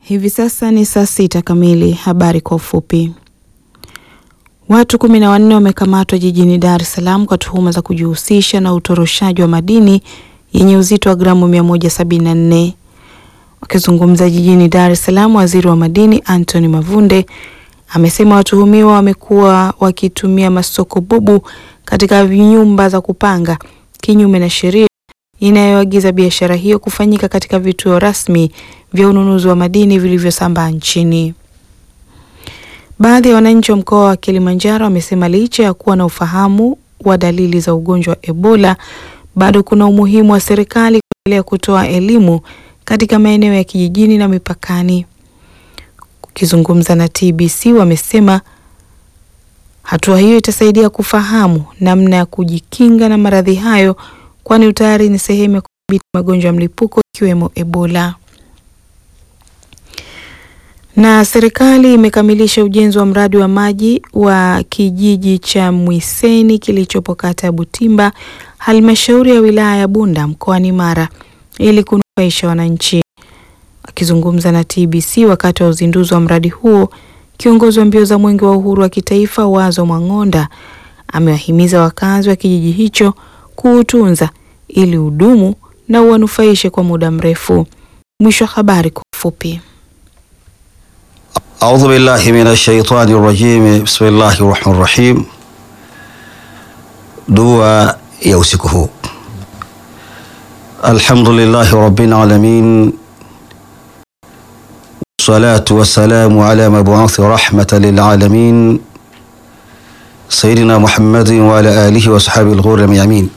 Hivi sasa ni saa sita kamili. Habari kwa ufupi. Watu kumi na wanne wamekamatwa jijini Dar es Salaam kwa tuhuma za kujihusisha na utoroshaji wa madini yenye uzito wa gramu 174. Wakizungumza jijini Dar es Salaam, waziri wa madini Anthony Mavunde amesema watuhumiwa wamekuwa wakitumia masoko bubu katika nyumba za kupanga kinyume na sheria inayoagiza biashara hiyo kufanyika katika vituo rasmi vya ununuzi wa madini vilivyosambaa nchini. Baadhi ya wananchi wa mkoa wa Kilimanjaro wamesema licha ya kuwa na ufahamu wa dalili za ugonjwa wa Ebola, bado kuna umuhimu wa serikali kuendelea kutoa elimu katika maeneo ya kijijini na mipakani. Ukizungumza na TBC, wamesema hatua hiyo itasaidia kufahamu namna ya kujikinga na maradhi hayo, kwani utayari ni sehemu ya kudhibiti magonjwa ya mlipuko ikiwemo Ebola. Na serikali imekamilisha ujenzi wa mradi wa maji wa kijiji cha Mwiseni kilichopo kata ya Butimba, halmashauri ya wilaya ya Bunda mkoani Mara ili kunufaisha wananchi. Akizungumza na TBC wakati wa uzinduzi wa mradi huo, kiongozi wa mbio za mwenge wa uhuru wa kitaifa Wazo Mwang'onda amewahimiza wakazi wa kijiji hicho kuutunza ili udumu na uwanufaishe kwa muda mrefu. Mwisho wa habari kwa ufupi. Audhu billahi minash shaitani rajim. Bismillahi rahmani rahim. Dua ya usiku huu. Alhamdulillahi rabbil alamin wassalatu wassalamu ala mabuuthi rahmatan lil alamin sayyidina Muhammadin wa ala alihi wa ashabihi al-ghurri al-yamin.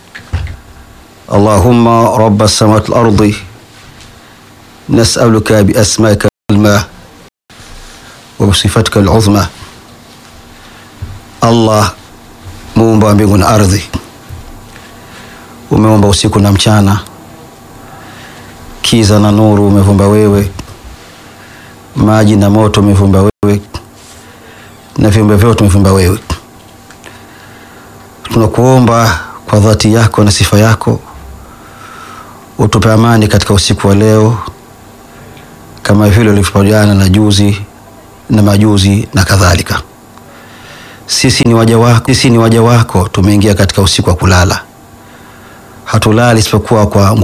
Allahumma rabb as-samawati wal ardi nas'aluka bi asma'ika al-ma wa bisifatika al-uzma. Allah muumba wa mbingu na ardhi, umeumba usiku na mchana, kiza na nuru umevumba wewe, maji na moto umevumba wewe, na viumbe vyote umevumba wewe. Tunakuomba kwa dhati yako na sifa yako utupe amani katika usiku wa leo, kama vile ulivyopajana na juzi na majuzi na kadhalika. Sisi ni waja wako, sisi ni waja wako, tumeingia katika usiku wa kulala, hatulali isipokuwa kwa